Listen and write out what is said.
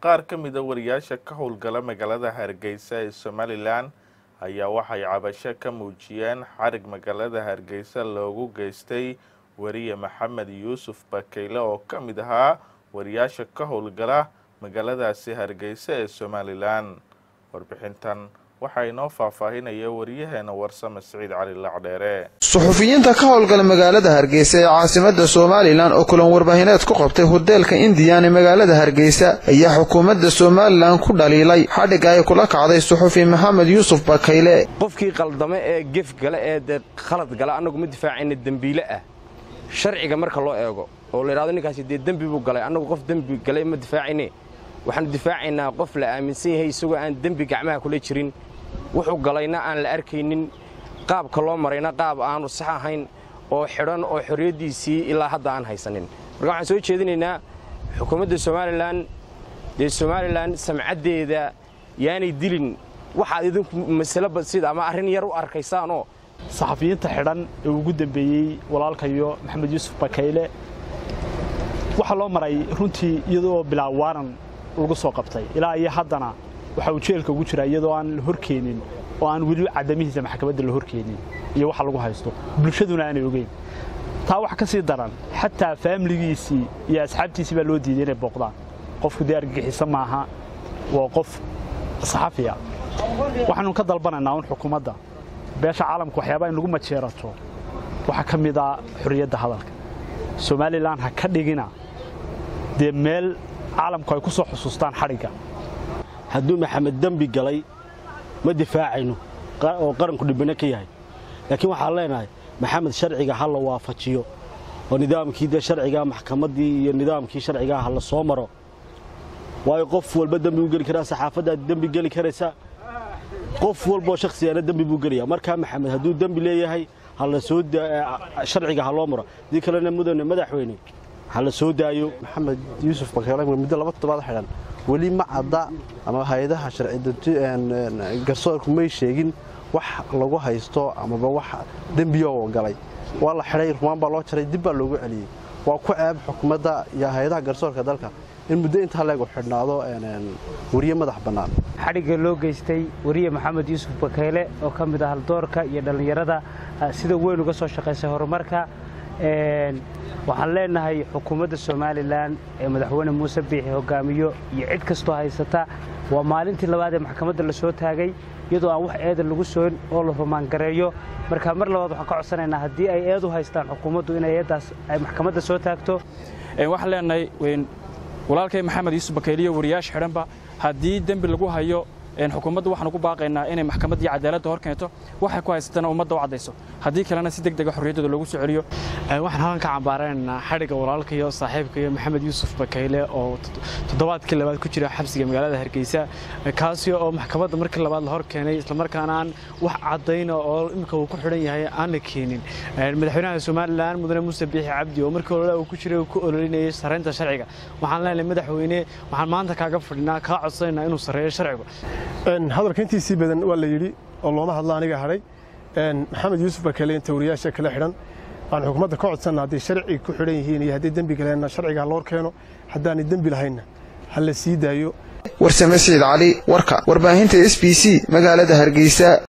qaar ka mida wariyaasha ka howlgala magaalada hargeysa ee somalilan ayaa waxay cabasho ka muujiyeen xarig magaalada hargeysa loogu geystay wariye maxamed yuusuf bakeyle oo ka mid ahaa wariyaasha ka howlgala magaaladaasi hargeysa ee somalilan warbixintan waxaa inoo faahfaahinaya wariyaheena warsame siciid cali lacdheere suxufiyiinta ka howlgala magaalada hargeysa ee caasimada somalilan oo kulan warbaahineed ku qabtay hoteelka indiyan ee magaalada hargeysa ayaa xukuumadda somalilan ku dhaliilay xadhigga ay kula kacday suxufi maxamed yuusuf bakayle qofkii qaldame ee gef gale ee dee khalad gala annagu ma difaacayna dembiile ah sharciga marka loo eego oo la yidhahdo ninkaasi dee dembi buu galay annagu qof dembi galay ma difaacayne waxaanu difaacaynaa qof la aaminsan yahay isagoo aan dembi gacmaha kula jirin wuxuu galayna aan la arkaynin qaabka loo marayna qaab aanu sax ahayn oo xidhan oo xorriyaddiisii ilaa hadda aan haysanin marka waxaan soo jeedinaynaa xukuumadda somalilan dee somalilan samcaddeeda yaanay dilin waxaad idinku masale basid ama arrin yar u arkaysaanoo saxafiyiinta xidhan ee ugu dembeeyey walaalkayo maxamed yuusuf bakayle waxaa loo maray runtii iyadoo bilaa waaran lagu soo qabtay ilaa iyo haddana waxa uu jeelka ugu jiraa iyadoo aan la horkeenin oo aan weli cadamihiisa maxkamadda la horkeenin iyo waxa lagu haysto bulshaduna aanay ogeyn taa wax ka sii daran xataa faamiligiisii iyo asxaabtiisii baa loo diiday inay booqdaan qofku dee argagixisa maaha waa qof saxafiya waxaanu ka dalbanaynaa un xukuumadda beesha caalamka waxyaabaa in lagu majeerato waxaa ka mid ah xorriyadda hadalka somalilan ha ka dhigina dee meel caalamku ay ku soo xusuustaan xadhigga hadduu maxamed dembi galay ma difaacayno oo qaranku dhibano ka yahay laakiin waxaan leenahay maxamed sharciga ha la waafajiyo oo nidaamkii dee sharcigaa maxkamaddii iyo nidaamkii sharcigaa ha la soo maro waayo qof walba dembi u geli karaa saxaafaddaad dembi geli karaysa qof walboo shakhsigaana dembi buu gelaya markaa maxamed hadduu dembi leeyahay sharciga ha loo maro dii kalena mudane madaxweyne ha la soo daayo maxamed yuusuf bakeele muddo laba toddobaad xidhan weli ma cadda ama hay-adaha garsoorku may sheegin wax lagu haysto amaba wax dembiyoo galay waa la xidhay rumaan baa loo jaray dib baa loogu celiyey waa ku ceeb xukuumadda iyo hay-adaha garsoorka dalka in muddo intaa leegu xidhnaado wariye madax bannaan xadhigga loo geystay wariye maxamed yuusuf bakeyle oo ka mid ah haldoorka iyo dhallinyarada sida weyn uga soo shaqaysay horumarka waxaan leenahay xukuumadda somalilan ee madaxweyne muuse biixi hogaamiyo iyo cid kastoo haysata waa maalintii labaad ee maxkamadda la soo taagay iyadoo aan wax eeda lagu soon oo la rumaangareeyo marka mar labaad waxaan ka codsanaynaa haddii ay eed u haystaan xukuumaddu inay eeddaas ay maxkamadda soo taagto waxaan leenahay walaalkay maxamed yuusuf bakayliyo wariyaasha xidhanba haddii dembi lagu hayo xukuumadda waxaan ugu baaqaynaa inay maxkamaddii cadaaladda hor keento waxay ku haysatana ummadda u caddayso haddii kalena si deg dega xorriyaddooda loogu soo celiyo waxaan halkan ka cambaaraynaynaa xadhigga walaalkayo saaxiibkayo maxamed yuusuf bakayle oo toddobaadkii labaad ku jira xabsiga magaalada hargeysa kaasi oo maxkamadda markii labaad la hor keenay islamarkaana aan wax caddayna oo imika uu ku xidhan yahay aan la keenin madaxweynaha somalilan mudane muuse biixi cabdi oo markii olole uu ku jiray uu ku ololinayay sarreynta sharciga waxaan leenahay madaxweyne waxaan maanta kaaga fadhinaa kaa codsanaynaa inuu sarreeyo sharcigu hadalka intiisii badan waa la yidhi oo looma hadla aniga hadhay maxamed yuusuf bakele inta wariyaasha kala xidhan aan xukuumadda ka codsanna hadday sharci ku xidhan yihiin iyo hadday dembi galeenna sharciga ha loo keeno haddaanay dembi lahaynna ha la sii daayo warsame siciid cali warka warbaahinta s b c magaalada hargeysa